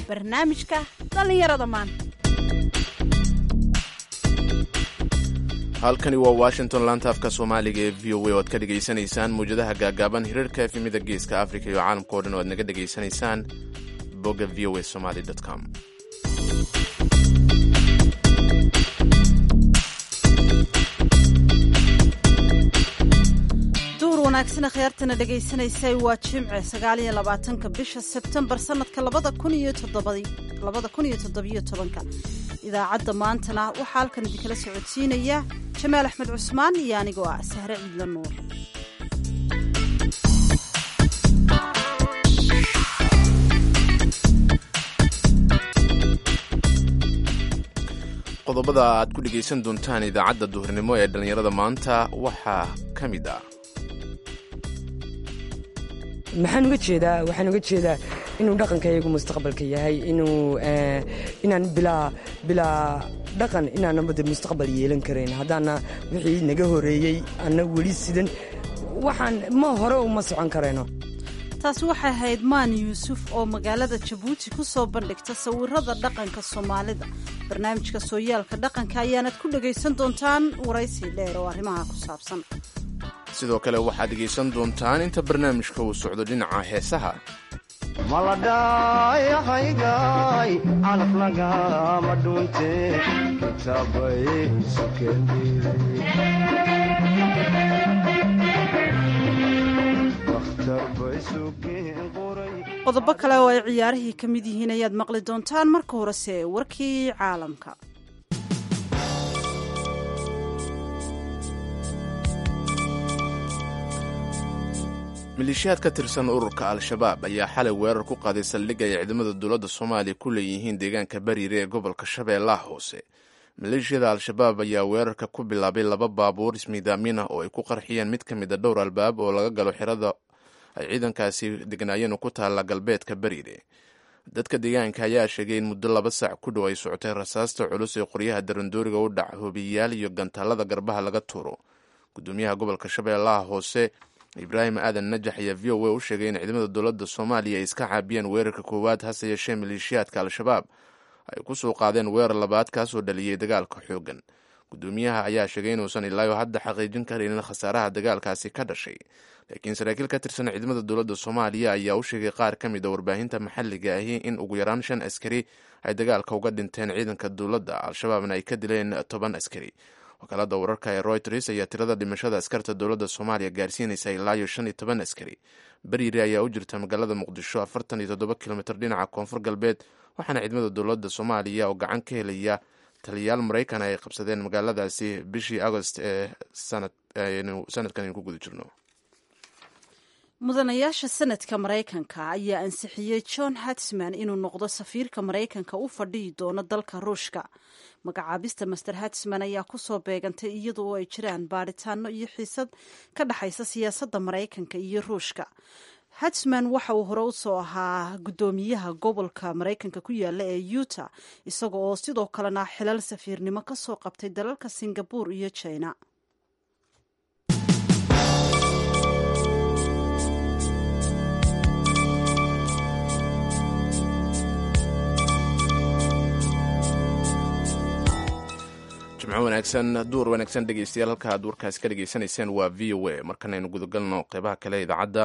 barnaamijka dhallinyarada maanta halkani waa washington laanta afka soomaaliga ee v o a oo aad ka dhegaysanaysaan mawjadaha gaagaaban hirarka efemida geeska africa iyo caalamka o dhan oo aad naga dhegaysanaysaan bogga v o a somaly com duur wanaagsan khiyaartana dhegaysanaysay waa jimce sagaaliyo labaatanka bisha sebtembar sanadka labada kun iyo toddobada kun iyo toddobiyo tobanka idaacadda maantana waxaa halkan idinkala socodsiinaya jamaal axmed cusmaan iyo anigoo ah sahre ciidla nuur qodobada aad ku dhegaysan doontaan idaacadda duhurnimo ee dhallinyarada maanta waxaa ka mid ah maxaan uga jeedaa waxaan uga jeedaa inuu dhaqankayagu mustaqbalka yahay inuu inaan bilaa bilaa dhaqan inaanaba de mustaqbal yeelan karayn haddaana wixii naga horeeyey anna weli sidan waxaan ma hore uma socon karayno taasi waxay ahayd maan yuusuf oo magaalada jabuuti ku soo bandhigta sawirada dhaqanka soomaalida barnaamijka sooyaalka dhaqanka ayaanad ku dhegaysan doontaan waraysi dheer oo arrimaha ku saabsan sidoo kale waxaad dhegaysan doontaan inta barnaamijka uu socdo dhinaca heesaha maladhayahaygaay calaf lagama dhunte kitaabay qodobo kale oo ay ciyaarihii ka mid yihiin ayaad maqli doontaan marka horese warkii caalamka maleeshiyaad ka tirsan ururka al-shabaab ayaa xalay weerar ku qaaday saldhig ay ciidamada dowladda soomaaliya ku leeyihiin deegaanka bariire ee gobolka shabeellaha hoose maleeshiyada al-shabaab ayaa weerarka ku bilaabay laba baabuur ismiidaamin ah oo ay ku qarxiyeen mid ka mid a dhowr albaab oo laga galo xirada ay ciidankaasi degnaayeen ku taalla galbeedka bariire dadka deegaanka ayaa sheegay in muddo laba saac ku dhow ay socotay rasaasta culus ee qoryaha darandooriga u dhac hoobiyayaal iyo gantaalada garbaha laga tuuro gudoomiyaha gobolka shabeellaha hoose ibraahim aadan najax ayaa v o a u sheegay in ciidamada dowladda soomaaliya ay iska caabiyeen weerarka koowaad hase yeeshee maleeshiyaadka al-shabaab ay ku soo qaadeen weerar labaad kaasoo dhaliyey dagaalka xooggan gudoomiyaha ayaa sheegay inuusan ilaayo hadda xaqiijin karaynin khasaaraha dagaalkaasi ka dhashay laakiin saraakiil ka tirsan ciidamada dowladda soomaaliya ayaa u sheegay qaar ka mid a warbaahinta maxalliga ahi in ugu yaraan shan askari ay dagaalka uga dhinteen ciidanka dowladda al-shabaabna ay ka dileen toban askari wakaalada wararka ee royters ayaa tirada dhimashada askarta dowladda soomaaliya gaarsiinaysa ilaayo shan iyo toban askari bariire ayaa u jirta magaalada muqdisho afartan iyo toddoba kilomitr dhinaca koonfur galbeed waxaana ciidamada dowladda soomaaliya oo gacan ka helaya taliyayaal maraykan ay qabsadeen magaaladaasi bishii agost ee sanadkan aynu ku guda jirno mudanayaasha sanadka maraykanka ayaa ansixiyey john hatsman inuu noqdo safiirka maraykanka u fadhiyi doono dalka ruushka magacaabista master hatsman ayaa kusoo beegantay iyadoo ay jiraan baadhitaano iyo xiisad ka dhexaysa siyaasadda maraykanka iyo ruushka hatsman waxa uu hore usoo ahaa guddoomiyaha gobolka maraykanka ku yaala ee utah isaga oo sidoo kalena xilal safiirnimo kasoo qabtay dalalka singabore iyo china jimco wanaagsan duur wanaagsan dhegeystayaal halka aad warkaasi ka dhegeysanayseen waa v o a markanaynu gudagalno qeybaha kale idaacadda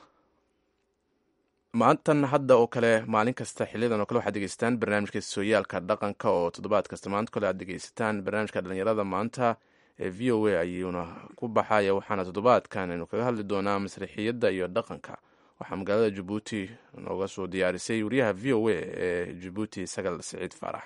maantan hadda oo kale maalin kasta xiliyadan oo kale waxaad dhegeystaan barnaamijka sooyaalka dhaqanka oo toddobaad kasta maanta kale aad dhegeysataan barnaamijka dhalinyarada maanta ee v o a ayuuna ku baxaya waxaana toddobaadkan aynu kaga hadli doonaa masriixiyadda iyo dhaqanka waxaa magaalada jabuuti nooga soo diyaarisay wariyaha v o a ee jabuuti sagal siciid faarax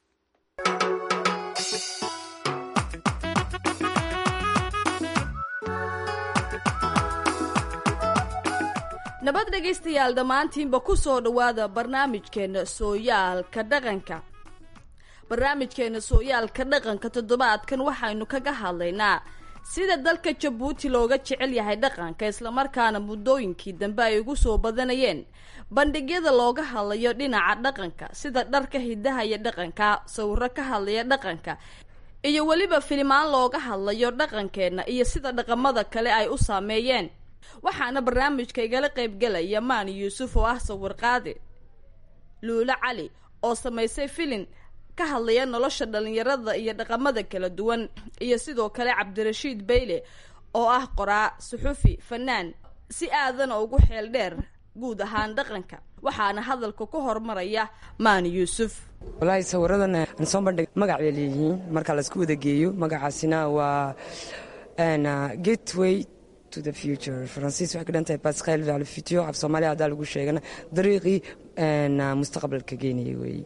nabad dhegaystayaal dhammaantiinba ku soo dhowaada barnaamijkeenna sooyaalka dhaqanka barnaamijkeenna sooyaalka dhaqanka toddobaadkan waxaynu kaga hadlaynaa sida dalka jabuuti looga jecel yahay dhaqanka islamarkaana muddooyinkii dambe ay ugu soo badanayeen bandhigyada looga hadlayo dhinaca dhaqanka sida dharka hidaha iyo dhaqanka sawiro ka hadlaya dhaqanka iyo weliba filimaan looga hadlayo dhaqankeenna iyo sida dhaqamada kale ay u saameeyeen waxaana barnaamijka igala qaybgelaya maani yuusuf oo ah sawir qaadi luulo cali oo samaysay filin ka hadlaya nolosha dhallinyarada iyo dhaqamada kala duwan iyo sidoo kale cabdirashiid bayle oo ah qoraa suxufi fanaan si aadana ugu xeel dheer guud ahaan dhaqanka waxaana hadalka ku hormaraya maani yuusuf walaahi sawiradan aan soo bandhig magac bay leeyihiin marka laisku wada geeyo magacaasina waa gateway to the future faransiis waxay ka dhan tahay pascal vers le futur af soomaaliya haddaa lagu sheegana dariiqii mustaqbalka geenaya weeye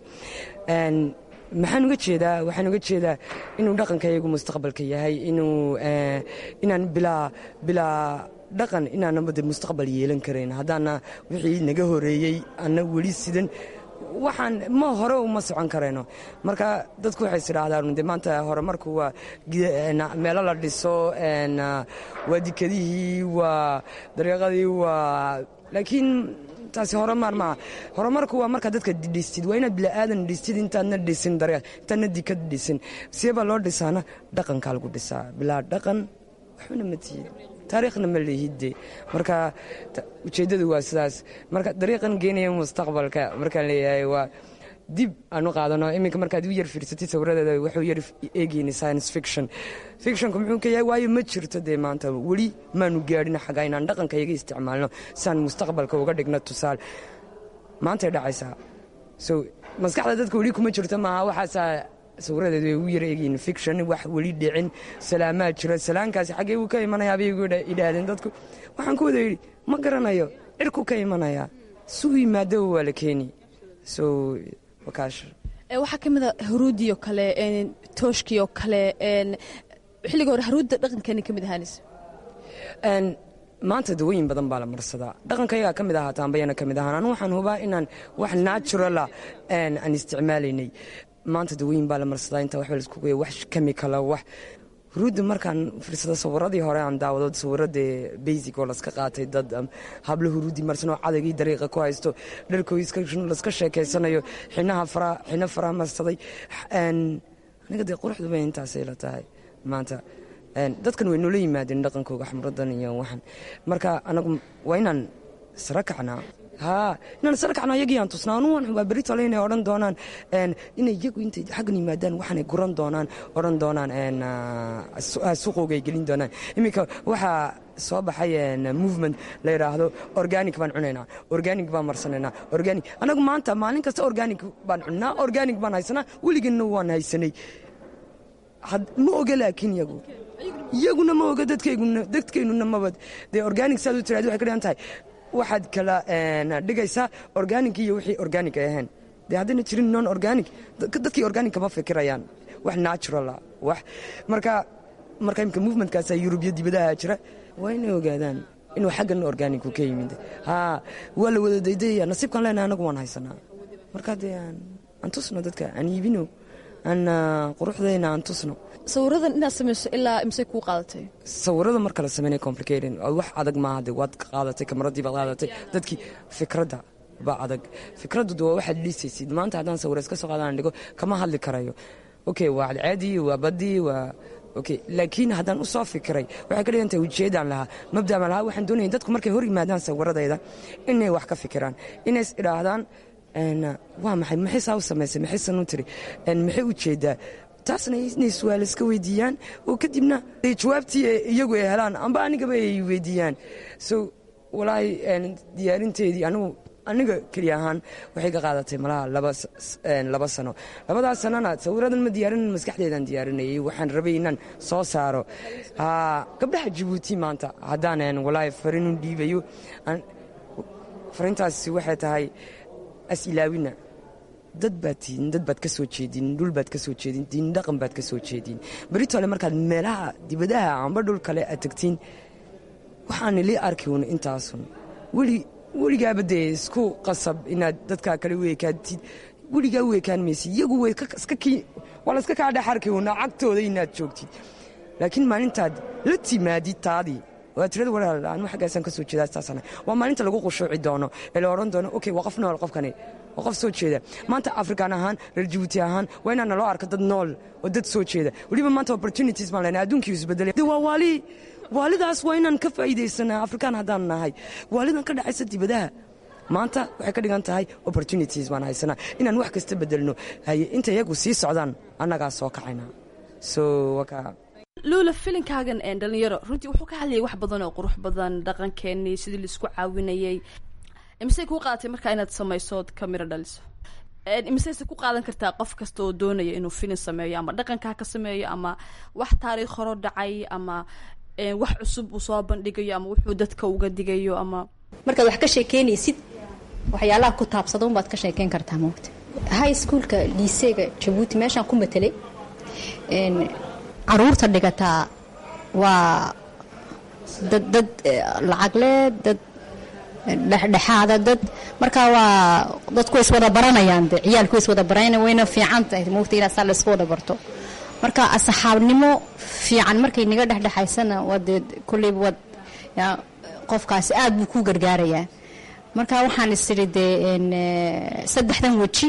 maxaan uga jeedaa waxaan uga jeedaa inuu dhaqankayagu mustaqbalka yahay inuu inaan bilaa bilaa dhaqan inaanaba de mustaqbal yeelan karayn haddaana wixii naga horeeyey ana weli sidan waxaan ma hore uma socon karayno marka dadku waxay isidhaahdaan de maanta horumarku waa meelo la dhiso waa dikadihii waa dariiqadii waa laakiin taasi horumar maaha horumarku waa markaa dadka dhistid waa inaad bila'aadan dhistid intaadna dhisin dariiq intaadna dikad dhisin siebaa loo dhisaana dhaqankaa lagu dhisaa bilaa dhaqan waxbana ma tihid taariikhna ma lihidde marka ujeeddadu waa sidaas marka dariiqan geenaya mustaqbalka markaan leeyahay waa dib aan u qaadano iminka markaad u yar fiirsatid sawiradeeda wuxuu yar eegayna science fiction fictionku muxuu ka yahay waayo ma jirto dee maanta weli maanu gaadhin xagaa inaan dhaqanka iyaga isticmaalno siaan mustaqbalka uga dhigno tusaale maantay dhacaysaa so maskaxda dadka weli kuma jirto maaha waxaasaa sawiradeedu way u yar eegyiin fiction wax weli dhicin salaamaa jira salaankaasi xaggee uu ka imanayaa bay igu idhaahdeen dadku waxaan ku wada yidhi ma garanayo cirku ka imanayaa suu yimaadaba waa la keeni so wakaash waxaa ka mid a haruudii oo kale tooshkii oo kale xilliga hore haruudda dhaqankeeni ka mid ahaanaysa maanta dawooyin badan baa la marsadaa dhaqankayagaa ka mid ahaa taambayana ka mid ahaan anu waxaan hubaa inaan wax naturala aan isticmaalaynay maanta dawooyin baa la marsadaa inta waxba laisku geeya wax chemicala wax huruudda markaan fiirsado sawiradii hore aan daawado sawiradee basic oo laska qaatay dad hablo huruudi marsanoo cadagii dariiqa ku haysto dharkooy laska sheekeysanayo xinaha fara xino faraha marsaday aniga dee quruxduba intaasay la tahay maanta dadkan way noola yimaadeen dhaqankooga xamradan iyo waxan marka anagu waa inaan sara kacnaa haa inaan sara kacno ayagii aan tusnaa anu waan xubaa berri tole inay odhan doonaan inay iyagu intay xaggan yimaadaan waxaanay guran doonaan odhan doonaan suuqooga ay gelin doonaan iminka waxaa soo baxay movement la yidhaahdo organic baan cunaynaa organic baan marsanaynaa organic anagu maanta maalin kasta organic baan cunnaa organic baan haysanaa weligeena waan haysanay ma oga laakiin iyagu iyaguna ma oga dadkeynuna mabad dee organic saad u tiraad waxay ka dhigan tahay waxaad kala dhigaysaa organic iyo wixii organic ay ahayn dee haddayna jirin non organic dadkii organic kama fikirayaan wax naturala wax marka marka imka movementkaasa yurubiya dibadaha jira waa inay ogaadaan inuu xaggan organicu ka yimid haa waa la wada daydayaya nasiibkaan leenahay anagu waan haysanaa marka dee aan tusno dadka aan iibino aan quruxdayna aan tusno sawiradan inaad samayso ilaa imse kuu qaadatay sawirada marka la sameynaya complicated wax adag maaha de waad qaadatay kamaradii baad qaadatay dadkii fikradda baa adag fikraddu de waa waxaad dhiisaysid maanta haddaan sawira iska soo qaadaan dhigo kama hadli karayo okay waa cadcaadii waa baddii waa okay laakiin haddaan u soo fikiray waxay ka dhigan tahay ujeedaan lahaa mabdaan lahaa waxaan doonaya dadku markay hor yimaadaan sawiradayda inay wax ka fikiraan inays idhaahdaan waa maxay maxay saa u samaysay maxay san u tiri maxay ujeedaa taasna inay su-aal iska weydiiyaan oo kadibna jawaabtii iyagu ay helaan amba anigaba ay weydiiyaan so walaahi diyaarinteedii anigu aniga keliya ahaan waxay ka qaadatay malaha laba sano labadaas sanona sawiradan ma diyaarin maskaxdeedaan diyaarinayay waxaan rabay inaan soo saaro gabdhaha jabuuti maanta haddaan walaahi farinu dhiibayo farintaasi waxay tahay asilaawina dad baad tihiin dad baad ka soo jeedin dhul baad ka soo jeedin diin dhaqan baad ka soo jeedin beritole markaad meelaha dibadaha amba dhul kale aad tagtiin waxaana lii arki un intaasun weli weligaaba dee isku qasab inaad dadkaa kale u ekaatid weligaa u ekaan maysid iyagu waa layska kaa dhex arki un cagtooda inaad joogtid laakiin maalintaad la timaadid taadii waa tirada walaal anu xaggaasaan ka soo jeedaa saasana waa maalinta lagu qushuuci doono ee la odhan doono okay waa qof nool qofkani waa qof soo jeeda maanta afrikaan ahaan reer jabuuti ahaan waa inaan naloo arko dad nool oo dad soo jeeda weliba maanta opportunities baan leenahay adduunkii isbedelay de waa waali waalidaas waa inaan ka faa'iidaysanaa afrikaan haddaan nahay waalidan ka dhacaysa dibadaha maanta waxay ka dhigan tahay opportunities baan haysanaa inaan wax kasta bedelno haye inta iyagu sii socdaan annagaa soo kacayna so waka luula filinkaagan een dhalinyaro runtii wuxuu ka hadlayay wax badan oo qurux badan dhaqankeenii sidii laisku caawinayay imisey kuu qaadatay markaa inaad samayso ood ka miro dhaliso imiseyse ku qaadan kartaa qof kasta oo doonaya inuu filin sameeyo ama dhaqankaa ka sameeyo ama wax taariikh horo dhacay ama wax cusub uu soo bandhigayo ama wuxuu dadka uga digayo ama markaad wax ka sheekeynaysid waxyaalaha ku taabsada unbaad ka sheekeyn kartaa moogta high schoolka liiseega jabuuti meeshaan ku matelay caruurta dhigataa waa dad dad lacagle dad dhexdhexaada dad marka waa dadku way iswada baranayaan de ciyaalku way iswada baranayaan wayna fiican tahay moogta inaad saa la isku wada barto marka asxaabnimo fiican markay naga dhexdhexaysana waa dee kolleyba waad qofkaasi aad buu ku gargaarayaa marka waxaan isiri dee saddexdan weji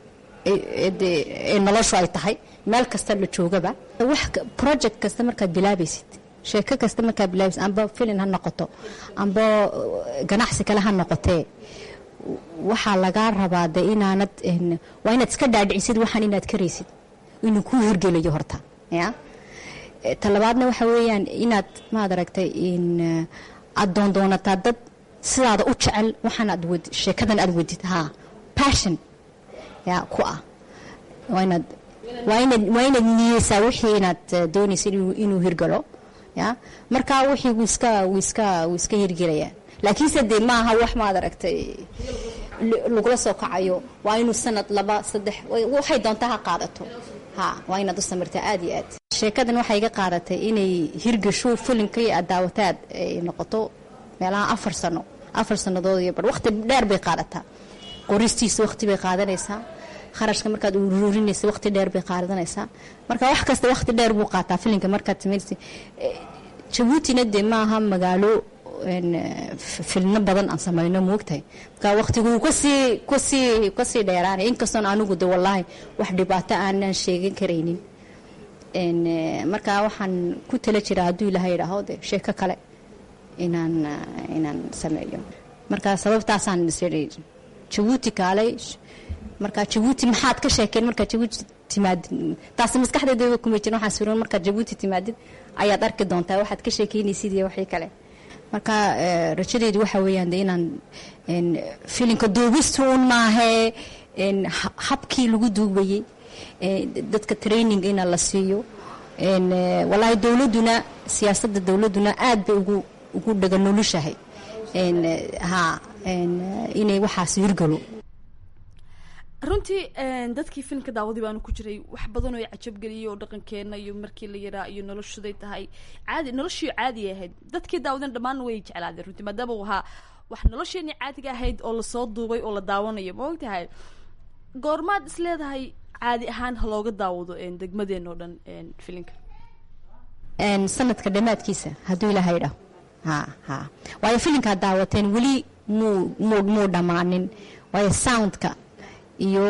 ee noloshu ay tahay meel kasta la joogaba wax project kasta markaad bilaabaysid sheeko kasta markaad bilaabaysid amba filin ha noqoto amba ganacsi kale ha noqotee waxaa lagaa rabaa de inaanad waa inaad iska dhaadhicisid waxaan inaad karaysid inuu kuu hirgelayo horta ya talabaadna waxa weeyaan inaad maad aragtay aad doondoonataa dad sidaada u jecel waxaan aad wad sheekadan aad wadid ha passion ya ku ah waa inaad waa inaad waa inaad niyeysaa wixii inaad doonaysa inuu hirgalo ya marka wixii wuu iska wuu iska wuu iska hirgelayaa laakiinse dee maaha wax maad aragtay lagula soo kacayo waa inuu sanad laba saddex waxay doontaa ha qaadato ha waa inaad u samirtaa aad iyo aad sheekadan waxay iga qaadatay inay hirgasho filinkii aad daawataad ay noqoto meelaha afar sano afar sannadood iyo bar waqti dheer bay qaadataa qoristiisa waqti bay qaadanaysaa kharashka markaad ururinaysa waqti dheer bay qaadanaysaa marka wax kasta waqti dheer buu qaataa filinka markaad samaynaysa jabuutina dee maaha magaalo filno badan aan samayno moogtahay marka waqtiguu kasii kasii kasii dheeraanay inkastoon anigu de wallaahi wax dhibaato aanan sheegan karaynin marka waxaan ku tala jiraa hadduu ilaha yidhaaho de sheeko kale inaan inaan sameeyo marka sababtaasaan isiri jabuuti kaalay marka jabuuti maxaad ka sheekeen markaad jabuuti timaadid taasi maskaxdeeda kuma jirin waxaan suran markaad jabuuti timaadid ayaad arki doontaa waxaad ka sheekeynaysid iyo wixii kale marka rajadeedu waxa weeyaan de inaan filinka duubistu un maahee habkii lagu duubayey dadka training ina la siiyo wallaahi dowladduna siyaasadda dowladduna aad bay ugu ugu dhaga nolushahay ha inay waxaas hirgalo runtii dadkii filimka daawadii baanu ku jiray wax badan oo cajabgeliyay oo dhaqankeena iyo markii la yaraa iyo noloshuday tahay caadi noloshii caadi ahayd dadkii daawadeen dhammaan way jeclaadeen runtii maadaama uu ahaa wax nolosheenii caadiga ahayd oo lasoo duubay oo la daawanayo ma ogtahay goormaad is leedahay caadi ahaan ha looga daawado degmadeen oo dhan filinka sanadka dhammaadkiisa hadduu ilaaha idhaho ha ha waayo filinkaad daawateen weli muu muu muu dhammaanin waayo soundka iyo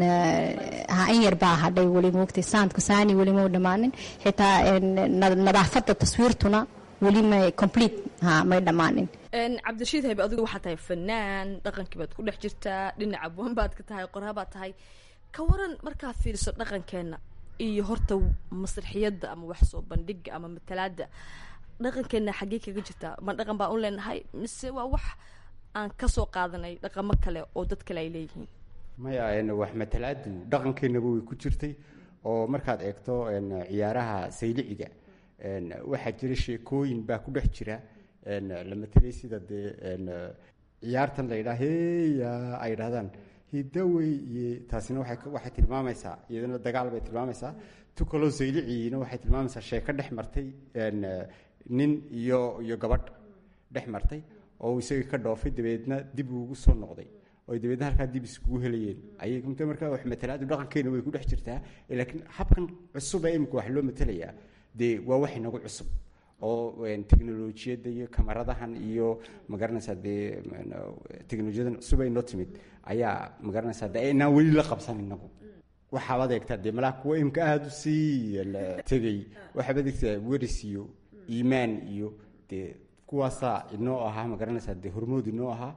ha in yar baa hadhay weli moogtay soundka saani weli mau dhammaanin xitaa nadaafadda taswiirtuna weli may complete ha may dhammaanin cabdirashiid haybe adigu waxaad tahay fanaan dhaqankii baad ku dhex jirtaa dhinaca buwan baad ka tahay qoraa baad tahay ka waran markaad fiiriso dhaqankeena iyo horta masraxiyadda ama wax soo bandhiga ama matalaada dhaqankeena xaggee kaga jirtaa ma dhaqan baan u leenahay mise waa wax aan kasoo qaadanay dhaqamo kale oo dad kale ay leeyihiin maya wax matalaadu dhaqankeenaba way ku jirtay oo markaad eegto ciyaaraha sayliciga waxaa jira sheekooyin baa ku dhex jira la matelay sida dee ciyaartan la yidhaha heya ay dhahdaan hidawey iyo taasina waxay tilmaamaysaa iyadana dagaal bay tilmaamaysaa tukaloo sayliciina waxay tilmaamaysaa sheeko dhex martay nin iyo iyo gabadh dhex martay oo isagii ka dhoofay dabeedna dib ugu soo noqday oo dabeedna halkaa dib iskugu helayeen ayay mt markaa wax matalaadu dhaqankeena way ku dhex jirtaa laakiin habkan cusub ee imika wax loo matelayaa dee waa wax inagu cusub oo teknolojiyadda iyo kamaradahan iyo magaranaysaa dee teknolojiyadan cusub ay noo timid ayaa magaranaysaa de inaan weli la qabsan inagu waxaabaad eegtaa dee malaa kuwa imka aada u sii tegay waxaabaad eegtaa weris iyo iimaan iyo dee kuwaasaa inoo ahaa magaranaysaa dee hormood inoo ahaa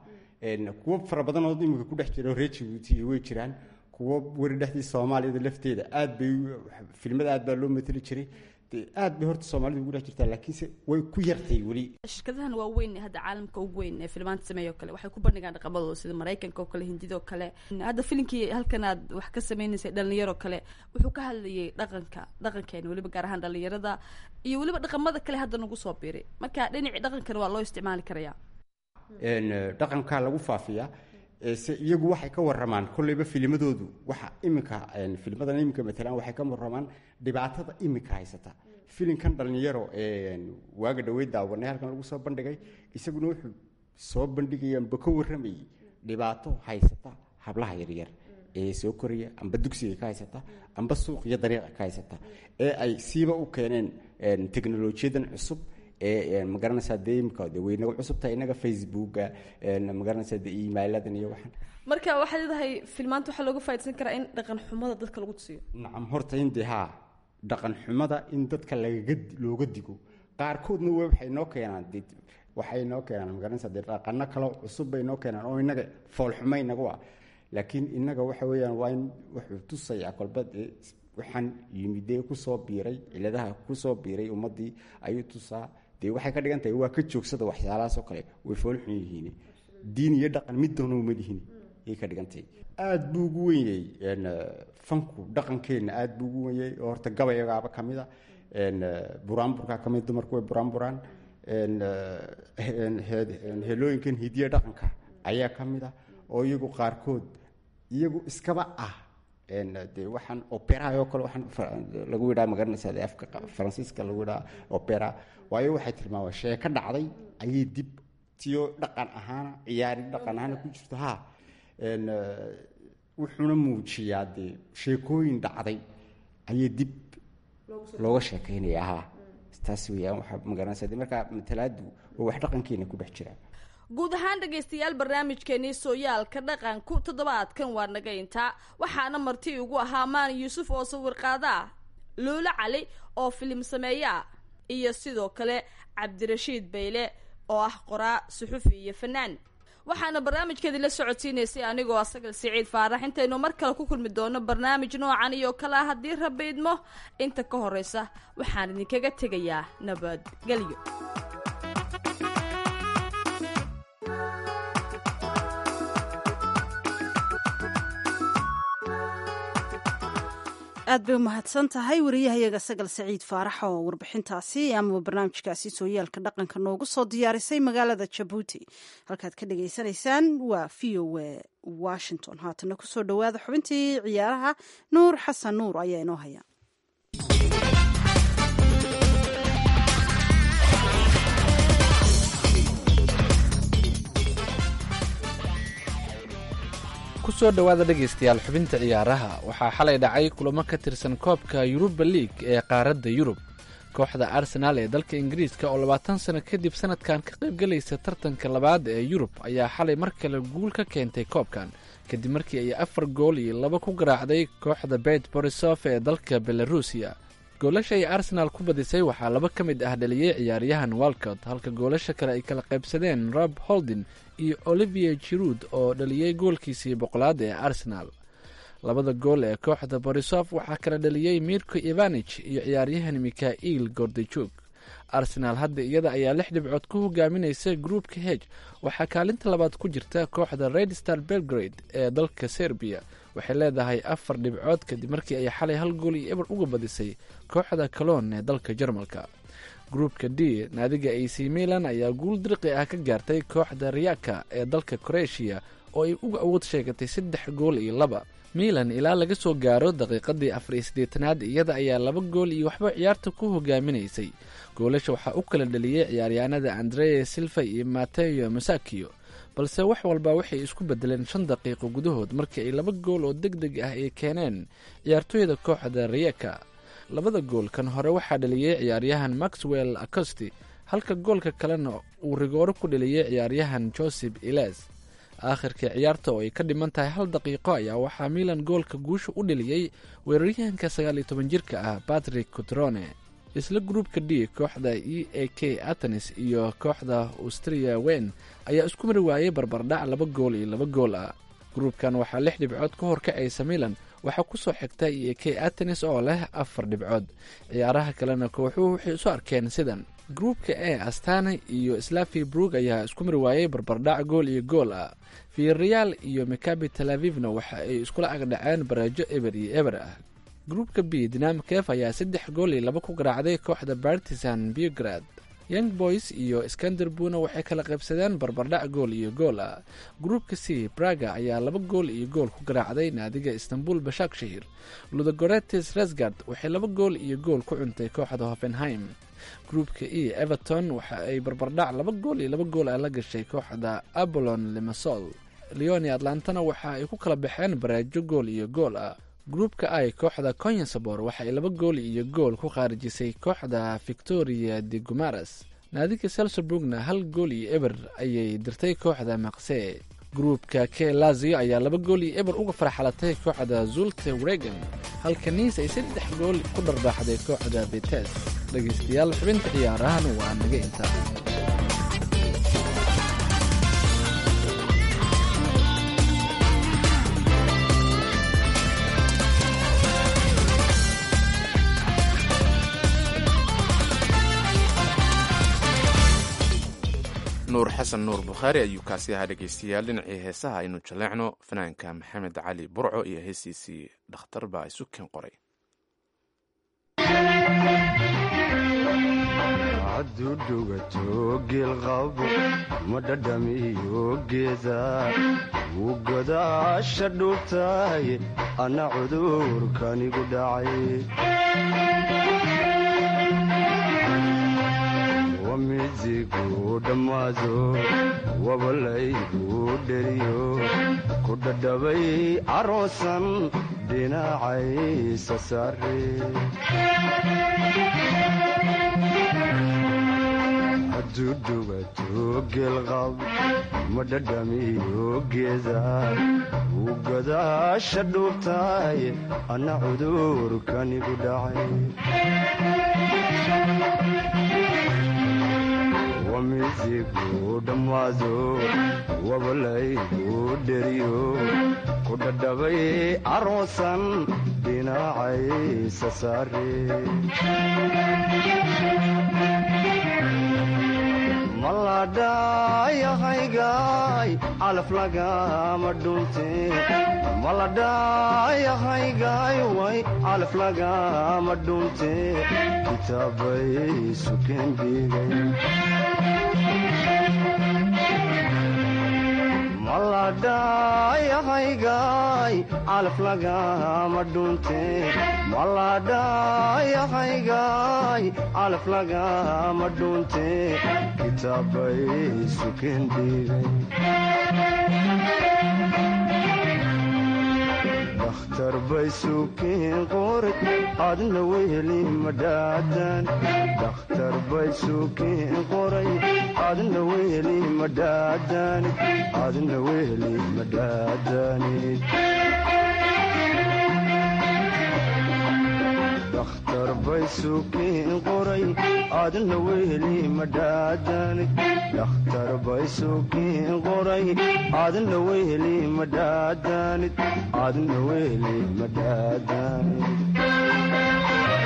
kuwo fara badan oo imika ku dhex jira reer jabuuti way jiraan kuwo weri dhexdii soomaaliyada lafteeda aad bay filmada aad baa loo mateli jiray aad bay horta soomaalida ugu dhex jirtaa laakiinse way ku yartay weli shirkadahan waa weyn hadda caalamka ugu weyn ee filmaanta sameeya oo kale waxay ku bandhigaan dhaqamadooda sida maraykanka oo kale hindida oo kale hadda filimkii halkan aad wax ka sameynaysay dhalinyaro kale wuxuu ka hadlayay dhaqanka dhaqankeena weliba gaar ahaan dhalinyarada iyo weliba dhaqamada kale hadda nagu soo biiray marka dhinacii dhaqankana waa loo isticmaali karayaa dhaqankaa lagu faafiyaa se iyagu waxay ka waramaan kolleyba filmadoodu waxa iminka filmadan iminka matalan waxay ka waramaan dhibaatada iminka haysata filimkan dhalinyaro waaga dhaweyd daawanay halkan lagu soo bandhigay isaguna wuxuu soo bandhigayaanba ka waramayay dhibaato haysata hablaha yaryar ee soo koraya amba dugsiga ka haysata amba suuq iyo dariiqa ka haysata ee ay siiba u keeneen teknolojiyadan cusub ee magaranaysaa dee imika de way nagu cusubtahay inaga facebooka magaranaysaa de emailadan iyo waxaan marka waxaad leedahay filmaanta waxaa looga faa'idaysan karaa in dhaqan xumada dadka lagu tusiyo nacam horta in dee haa dhaqan xumada in dadka lagaga looga digo qaarkoodna w waxay noo keenaan de waxay noo keenaan magaranaysaa dee dhaqano kale cusub bay noo keenaan oo inaga foolxuma inagu ah laakiin inaga waxa weeyaan waa in wuxuu tusayaa kolba dee waxaan yimidee kusoo biiray ciladaha kusoo biiray ummadii ayuu tusaa dee waxay ka dhigan tahay waa ka joogsada waxyaalahaas oo kale way foolxun yihiin diin iyo dhaqan middoona uma lihin ayay ka dhigan tahay aada buu ugu wenyey fanku dhaqankeenna aada buu ugu wenyey oo horta gabayagaaba ka mid a buraanburkaa ka mid dumarku way buraanburaan helooyinkan hidiya dhaqanka ayaa ka mid ah oo iyagu qaarkood iyagu iskaba ah de waxaan operaha oo kale waxaan lagu yidhaha magaranaysa de afka faransiiska lagu yidhaha opera waayo waxay tilmaamaa sheeko dhacday ayay dib tiyo dhaqan ahaana ciyaari dhaqan ahaana ku jirto ha wuxuuna muujiyaa dee sheekooyin dhacday ayay dib looga sheekaynaya ha taas weyaan waxaa magaranaysa de markaa matalaadu waa wax dhaqankeena ku dhex jira guud ahaan dhegaystayaal barnaamijkeenii sooyaalka dhaqanku toddobaadkan waa naga intaa waxaana marti ugu ahaa maan yuusuf oo sawir qaada ah luulo cali oo filim sameeya ah iyo sidoo kale cabdirashiid bayle oo ah qoraa suxufi iyo fanaan waxaana barnaamijkeedii la socodsiinaysay anigoo asagal siciid faarax intaynu mar kale ku kulmi doono barnaamij noocan iyo kale ah haddii rabiidmo inta ka horeysa waxaan idinkaga tegayaa nabadgelyo aad bay u mahadsan tahay wariyahayaga sagal saciid faarax oo warbixintaasi ama barnaamijkaasi sooyaalka dhaqanka noogu soo diyaarisay magaalada jabuuti halkaad ka dhagaysanaysaan waa v o a washington haatana kusoo dhowaada xubintii ciyaaraha nuur xasan nuur ayaa inoo haya kusoo dhowaada dhegaystayaal xubinta ciyaaraha waxaa xalay dhacay kulamo ka tirsan koobka yuruba liig ee qaaradda yurub kooxda arsenaal ee dalka ingiriiska oo labaatan sano kadib sanadkan ka qaybgelaysa tartanka labaad ee yurub ayaa xalay mar kale guul ka keentay koobkan kadib markii ay afar gool iyo laba ku garaacday kooxda bet borisof ee dalka belarusiya goolasha ay arsenaal ku badisay waxaa laba ka mid ah dhaliyey ciyaaryahan walcott halka goolasha kale ay kala qaybsadeen rob holdin iyo olivier jiruud oo dhaliyey goolkiisii boqolaad ee arsenaal labada gool ee kooxda borisof waxaa kala dhaliyey mirko ivanich iyo ciyaaryahan mikhail gordijug arsenaal hadda iyada ayaa lix dhibcood ku hogaaminaysa groupka heg waxaa kaalinta labaad ku jirta kooxda red star belgrade ee dalka serbiya waxay leedahay afar dhibcood kadib markii ay xalay hal gool iyo eber uga badisay kooxda caloon ee dalka jarmalka gruupka d naadiga ac milan ayaa guul dirqi ah ka gaartay kooxda riyaka ee dalka kroatiya oo ay uga awood sheegatay saddex gool iyo laba milan ilaa laga soo gaaro daqiiqadii afar iyo siddeetanaad iyada ayaa laba gool iyo waxba ciyaarta ku hogaaminaysay goolasha waxaa u kala dhaliyey ciyaaryahanada andrea silva iyo mateo masakio balse wax walba waxay isku bedeleen shan daqiiqo gudahood markii ay laba gool oo deg deg ah ay keeneen ciyaartooyda kooxda riyaka labada gool kan hore waxaa dhaliyey ciyaaryahan maxwell acosti halka goolka kalena uu rigooro ku dhaliyey ciyaaryahan joseph iles aakhirkai ciyaarta oo ay ka dhiman tahay hal daqiiqo ayaa waxaa milan goolka guusha u dhaliyey weeraryahanka sagaal iyo toban jirka ah patrick cutrone isla gruupka d kooxda e a k atenis iyo kooxda austria wen ayaa isku mari waayey barbardhac laba gool iyo laba gool ah gruupkan waxaa lix dhibcood ka horkacaysa milan waxaa ku soo xigta e a k atenis oo leh afar dhibcood ciyaaraha kalena kooxuhu waxay isu arkeen sidan gruupka e astana iyo slavi brug ayaa isku mari waayey barbardhac gool iyo gool ah viareal iyo makabi tel avivna waxa ay iskula agdhaceen baraajo eber iyo eber ah gruupka b dinamikef ayaa saddex gool iyo laba ku garaacday kooxda bartisan biograd young boys iyo skanderbuna waxay kala qaybsadeen barbardhac gool iyo gool ah gruupka c braga ayaa laba gool iyo gool ku garaacday naadiga istanbul bashakshahir ludogoretes resgard waxay laba gool iyo gool ku cuntay kooxda hoffenheim gruupka e everton waxa ay barbardhac laba gool iyo laba gool ah la gashay kooxda abolon limasol leoni atlantana waxa ay ku kala baxeen baraajo gool iyo gool ah gruupka i kooxda conyasabor waxa ay laba gool iyo gool ku khaarijisay kooxda victoria de gumaras naadiga selserburgna hal gool iyo eber ayay dirtay kooxda maqse gruupka k lazio ayaa laba gool iyo eber uga farxalatay kooxda zulte wregen halka niis ay saddex gool ku dharbaaxday kooxda betes dhegaystayaal xubinta ciyaarahan waa naga intaa nuur xasan nuur bukhaari ayuu kaasi ahaa dhegaystayaal dhinacii heesaha aynu jaleecno fanaanka maxamed cali burco iyo heesiisii dhakhtar baa isu keen qoray hadduu dhugato geelqabo ma dhadhamiyo geeda wuu godaasha dhuubtahay anna cudurkanigu dhacay wamizigu dhammaado wabalaygu dheriyo ku dhadhabay caroosan dhinacaysa saare hadduu dhugato geelqab ma dhadhamiyo geeda wuu godaasha dhuubtahay anna cudurkanigu dhacay wamizigu dhammaado wabalaygu dheriyo ku dhadhabay caroosan dhinacaysa saare maladhayahaygaay calaf lagama dhunte maladhayahaygaay way calaf lagama dhunte kitaabay sukeen dhigay maladhayahaygaay calaf lagama dhunte maladhayahaygaay calaf lagama dhunte kitaabay sukeen dhigay dakhtar bay sukeen qoray adna weheli madhaadan dakhtar bay sukeen qoray adna weheli madhaadanid adna weheli madhaadanid dakhtar bay sukeen qoray adna weheli madhaadanid dakhtar bay sukeen qoray adna weheli madhaadanid adna weheli madhaadanid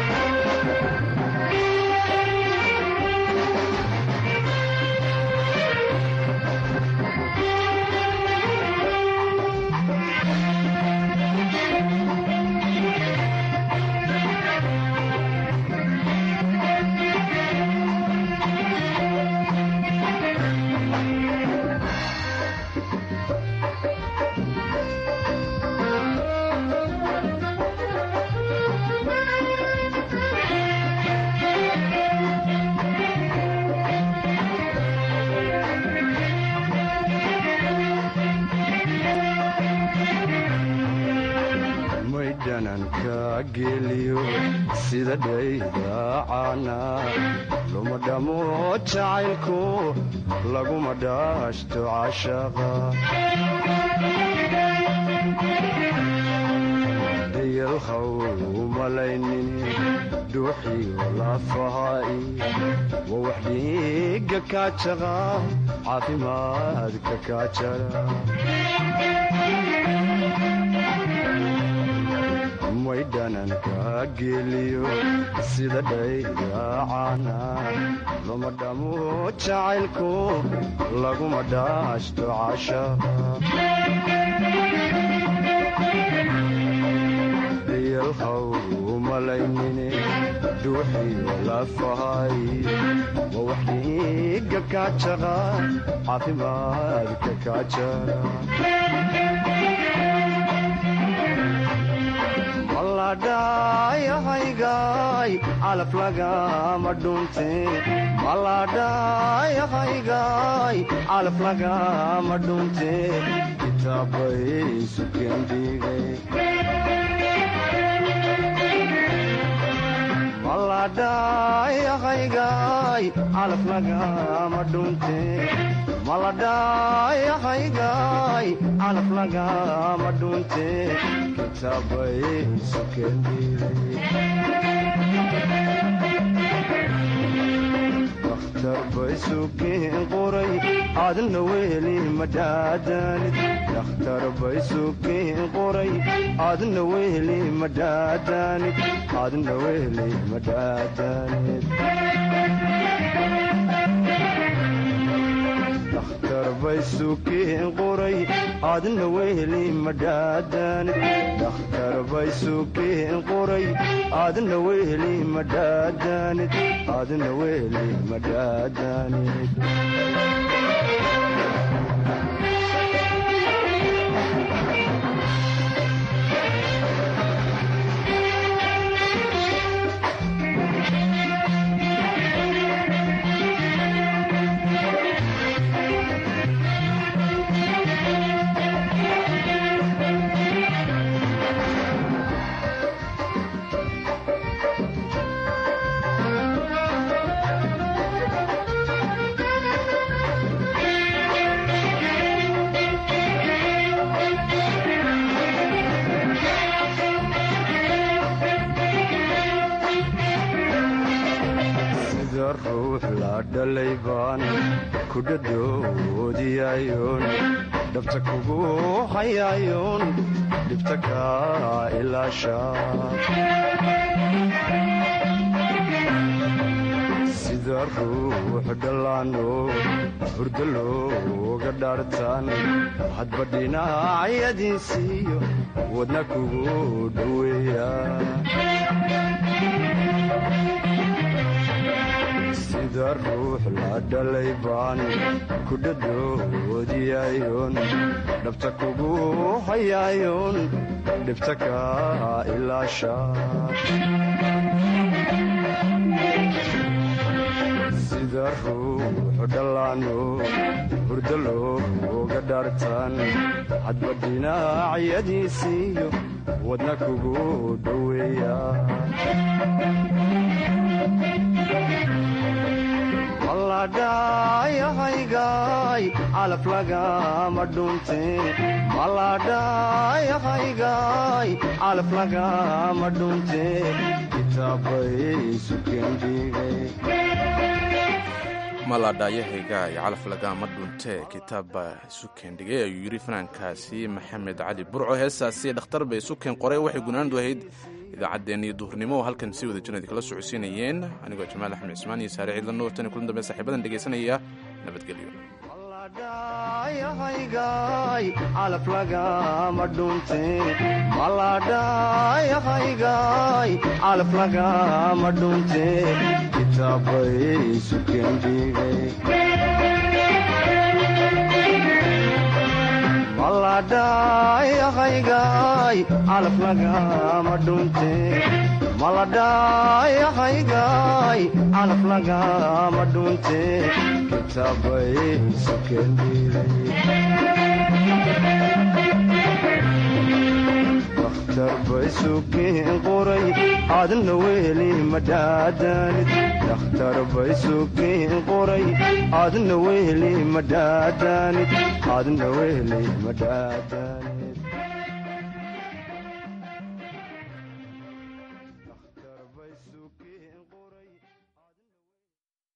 maydhananka geeliyo sida dhaydacaana luma dhamo jacaylku laguma dhaashto cashaqa yalhaw umalaynin dhuuxiyo lafahaai waa wax dhiiga kaajaqa caafimaadka kaajara may dhananka geeliyo sida dhaydaacana lama dhamo jacaylku laguma dhaashto cashaqa yalhaw umalaynine dhuuxiyo lafahay waa wax dhiiga kaajaqa caafimaadka kaajara maladhayahaygaay calaf lagama dhunte maladhayahaygaay calaf lagama dhunte kitaabay sukendhigay maladhayahaygaay calaf lagama dhunte maladhayahaygaay calaf lagama dhunte kitaabay sukendhigay bay sukeen qoray aadna weli madhaadanid dakhtar bay sukeen qoray aadna weli madhaadanid aadna weli madhaadanid dakhtar bay sukeen qoray aadna weli madhaadanid dakhtar bay sukeen qoray aadna weli madhaadanid aadna weli madhaadanid sida ruux la dhalay baan ku dhadhoodiyayoon dhabta kugu hayayoon dhibta kaa ilaasha sida ruux dhallaano hurdo looga dhaartaan hadba dhinacyadiisiiyo wadna kugu dhoweeya sida ruux la dhalay baan ku dhadhoodiyayoon dhabta kugu hayayoon dhibta kaa ilaasha sida ruux dhallaano hurdo looga dhaartaan hadba dhinacyadiisiiyo wadna kugu dhoweeya maladhayahaygaay calaf lagama dhunte maladhayahaygaay calaf lagama dhunte kitaabay sukendhigay maladhaayahayga iyo calaf lagama dhunte kitaabba sukeen dhigay ayuu yidhi fanaankaasi maxamed cali burco heestaasi dhakhtar bay sukeen qoray waxay gunaandu ahayd idaacaddeenniyo duhurnimo oo halkan si wada jirnad kala socodsiinayeen anigoo jamaal axmed cismaan iyo saare ciidla nuurtan kulan dambe saaxiibadan dhegaysanaya nabadgelyo maladhayahaygaay calaf lagama dhunte maladhayahaygaay calaf lagama dhunte kitaabay sukendhigay maladhayahaygaay calaf lagama dhunte maladhayahaygaay calaf lagama dhunte kitaabay sukendhigay bay sukeen qoray aadna weli madhaadanid dakhtar bay sukeen qoray aadna weli madhaadanid aadna weli madhaadanid